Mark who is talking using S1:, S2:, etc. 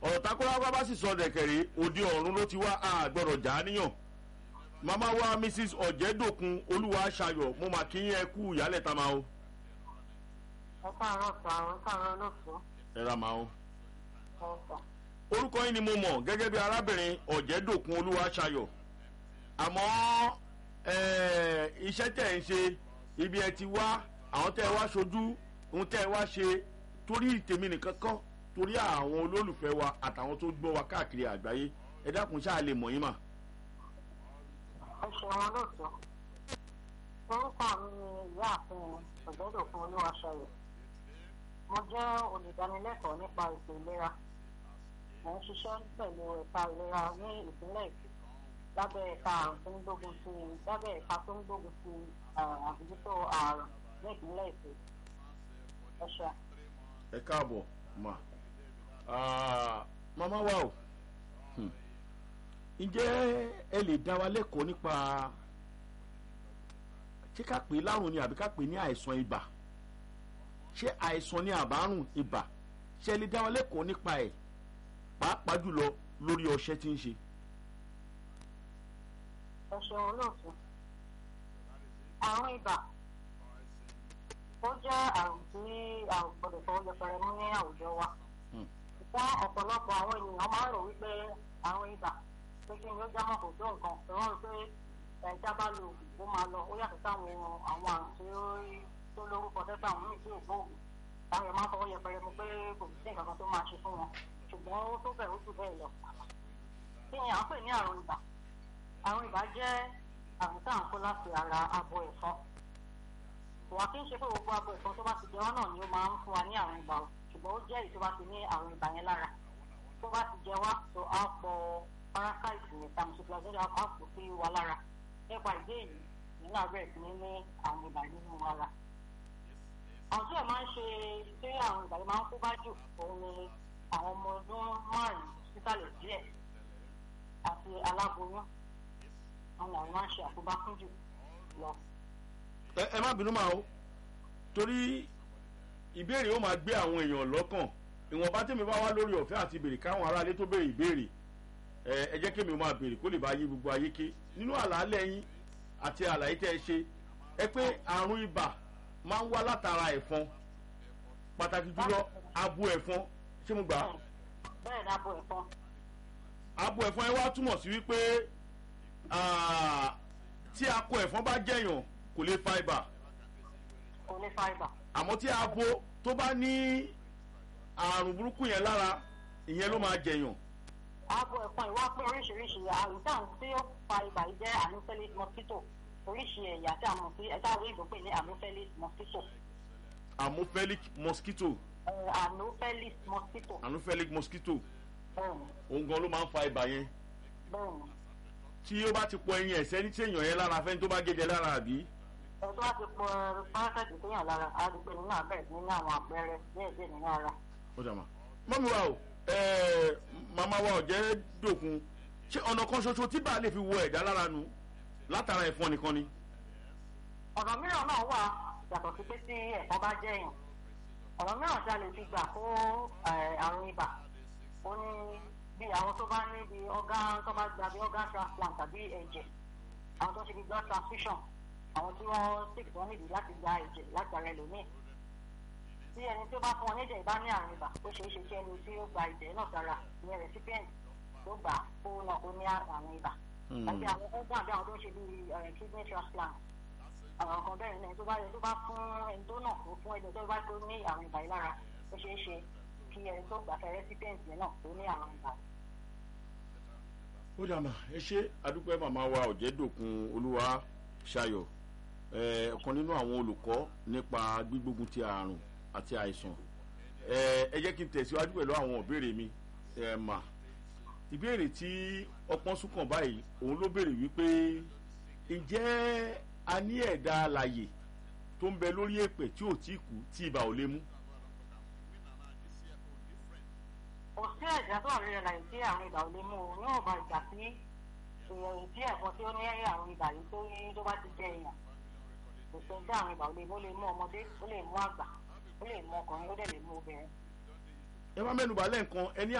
S1: ọ̀rọ̀ takọ́lápá bá sì sọ dẹ̀kẹ̀rẹ́ òde ọ̀run ló ti wá a gbọ́dọ̀ já níyàn màmá wa mrs ọ̀jẹ̀dòkun olúwa ṣayọ̀ mo mà kí yín ẹ kú ìyálẹ̀ ta máa o
S2: ẹ káàárọ̀ sà ẹ káàárọ̀ lóṣù
S1: ẹ ra máa o.
S2: ẹ sà.
S1: orúkọ yín ni mo mọ̀ gẹ́gẹ́ bí arábìnrin ọ̀jẹ̀dòkun olúwa ṣayọ̀ àmọ́ eh, iṣẹ́ tẹ̀ ń ṣe ibi ẹ ti wá àwọn tẹ́ ẹ wá ṣojú ohun tẹ́ ẹ wá ṣe torí tèmi nìkan kọ́ torí àwọn olólùfẹ́ wa àtàwọn tó gbọ́ wa káàkiri àgbáyé ẹ dákun ṣáà lè mọ̀ yín mà.
S2: ẹ ṣeun lóṣù orúkọ mi ni ìyáàfin ọ̀gbẹ́dọ̀kun olúwaṣayọ̀ mo jẹ́ olùdánilẹ́kọ̀ọ́ nípa ètò ìlera mo ń ṣiṣẹ́ pẹ̀lú ẹ̀ka ìlera ní ìpínlẹ̀ èkó lábẹ́ ẹ̀ka àrùn tó ń gbógun sí lábẹ́ ẹ̀ka tó ń gbógun sí àbójútó àrùn ní ìpínlẹ̀ èkó ẹ ṣe.
S1: ẹ káàbọ̀ mà Ah, màmá wa o Hmm. ǹjẹ́ ẹ lè dá wa lẹ́kọ̀ọ́ nípa ṣé ká pè é lárùn ni àbí ká pè é ní àìsàn ibà ṣé àìsàn ni àbárùn ibà ṣé ẹ lè dá wa lẹ́kọ̀ọ́ nípa ẹ̀ pàápàá jùlọ lórí ọṣẹ tí ń ṣe.
S2: ẹ ṣeun olóòtú àrùn ibà ó jẹ́ àrùn tí a ò gbọdọ̀ fọwọ́ yẹpẹrẹ mú ní àwùjọ wa
S1: Hmm.
S2: ṣùgbọ́n ọ̀pọ̀lọpọ̀ àwọn ènìyàn máa ń rò wípé àrùn ibà pé kí ni ó jámọ́ kò tó nǹkan ìwọ́n rí pé ẹja bá lo oògùn ó máa lọ ó yàtọ̀ sáwọn àwọn àrùn tí ó rí tó lórúkọ tẹ́tà àwọn míì tí ò gbóògùn táwọn èèyàn máa ń fọwọ́ yẹpẹrẹ mú pé kò sí nǹkan kan tó máa ṣe fún wọn ṣùgbọ́n ó tó bẹ̀rù jù bẹ́ẹ̀ lọ kí ni à ń pè ní àrùn ibà àrùn ibà jẹ́ àrùn tá à ń kó láti ara abo ẹ̀fọn wà kí n ṣe pé gbogbo abo ẹ̀fọn tó bá ti jẹ wọ́n náà ni ó máa ń fún wa ní àrùn ibà o ṣùgbọ́n ó jẹ́ èyí tó bá ti ní àrùn ibà yẹn lára tó bá ti jẹ wá tó á pọ̀ parasite yẹn tàbí cytoplasmia á pọ̀ sí wa lára nípa ìdí èyí nínú abẹ́rẹ́ sí ní ní àrùn ibà nínú ara àwọn tí ẹ̀ máa ń ṣe tí àrùn ibà yẹn máa ń kó bá jù òun ni àwọn ọmọ ọdún márùn-ún sísàlẹ̀ díẹ̀ àti aláboyún àwọn àwọn máa ń ṣe àkóbá fún jù lọ.
S1: ẹ ẹ má bínú máa o torí ìbéèrè ó máa gbé àwọn èèyàn lọ́kàn ìwọ̀nba tèmi bá wá lórí ọ̀fẹ́ àti béèrè káwọn aráalé tó béèrè ìbéèrè ẹ ẹ jẹ́ kémi ó máa béèrè kó lè bá yé gbogbo ayé ké nínú àlàálẹ̀ yín àti àlàyé tẹ́ ẹ ṣe ẹ pé àrùn ibà máa ń wá látara ẹ̀fọn pàtàkì jùlọ abo ẹ̀fọn ṣé mo gbà á
S2: bẹ́ẹ̀ ni abo ẹ̀fọn
S1: abo ẹ̀fọn ẹ wá túmọ̀ sí wípé ah, tí akọ ẹ̀fọn bá jẹ̀yàn kò lè fa ibà
S2: kò lè fa ibà.
S1: àmọ́ tí abo tó bá ní àrùn burúkú yẹn lára ìyẹn ló máa jẹ̀yàn
S2: abo ẹ̀fọn ìwá pé oríṣiríṣi àrùn táwọn tí ó fa ibà yìí jẹ́ anopheles mosquito oríṣi ẹ̀yà tí a mọ̀ sí ẹ̀ka àwọn ìgbò pè ní anopheles mosquito
S1: amophilic mosquito
S2: Eh, anopheles mosquito
S1: anophilic mosquito
S2: bẹ́ẹ̀ni
S1: òun gan ló máa ń fa ibà yẹn
S2: bẹ́ẹ̀ni
S1: tí ó bá ti pọ ẹyin ẹ̀sẹ̀ ní tí èèyàn yẹn lára fẹ́ni tó bá gé jẹ lára àbí
S2: ẹ̀ tó bá ti pọ̀ parasite tó yàn lára á rí pé nínú abẹ́rẹ́ sí nínú àwọn àpẹẹrẹ díẹ̀ díẹ̀ nínú ara.
S1: ó dà mà. mọ́mí wa o ẹ̀ẹ́ màmá wa ò jẹ́ dòkun ṣé ọ̀nà kan ṣoṣo tí bá lè fi wọ ẹ̀dá lára nu látara ẹ̀fọn nìkan ni.
S2: ọ̀nà mìíràn náà wà yàtọ̀ sí pé tí ẹ̀fọn bá jẹ́ èèyàn ọ̀nà mìíràn tí a lè fi gbà kó eh, àrùn ibà ó ní bí àwọn tó bá ní bí organ tó bá gba bí organ transplant tàbí ẹ̀jẹ̀ àwọn tó ṣe bí blood transfusion àwọn tí wọ́n sick tó nídìí láti gba ẹ̀jẹ̀ láti ara ẹlòmíì tí ẹni tí ó bá fún wọn níjẹ̀ ìbá ní àrùn ibà ó ṣeé ṣe kí ẹni tí ó gba ẹ̀jẹ̀ náà sára ìyẹn recipient tó gbà kó náà ó ní àrùn ibà tàbí àwọn organ àbí àwọn tó ń ṣe bí eh, kidney transplant àwọn kan bẹ́ẹ̀ ni tó bá yẹ tó bá fún ẹni tó náà kó fún ẹni tó bá tó ní àrùn ibà yìí lára ó ṣeé ṣe kí ẹni tó gbà fẹ́ rẹ́sípẹ́ǹtì náà tó ní àrùn ibà.
S1: ó dà mà ẹ ṣe adúpẹ́ màmá wa ọ̀jẹ̀dòkun olúwa ṣayọ̀ ẹ̀ ọ̀kan nínú àwọn olùkọ́ nípa gbígbógun ti àrùn àti àìsàn ẹ̀ ẹ jẹ́ kí n tẹ̀síwájú pẹ̀lú àwọn ìbéèrè mi ẹ̀ mà ìbéèrè tí ọpọ́n súnkàn báyìí òun ló béèrè wípé ǹjẹ́ a ní ẹ̀dá alàyè tó ń bẹ lórí èpè tí ò tí kú tí ibà ò lè mú
S2: kò sí ẹ̀jẹ̀ tó rí ẹ̀la yìí tí àrùn ibà ò lè mú o níwọ̀n bá ìgbà tí èèyàn tí ẹ̀fọn tí ó ní àrùn ibà yìí tó ní tó bá ti jẹ èèyàn kò sí ẹ̀jẹ̀ àrùn ibà ò lè mú ó lè mú ọmọdé ó lè mú àgbà ó lè mú ọkùnrin ó dẹ̀ lè mú obìnrin.
S1: ẹ má mẹ́nu bà lẹ́ǹkan ẹni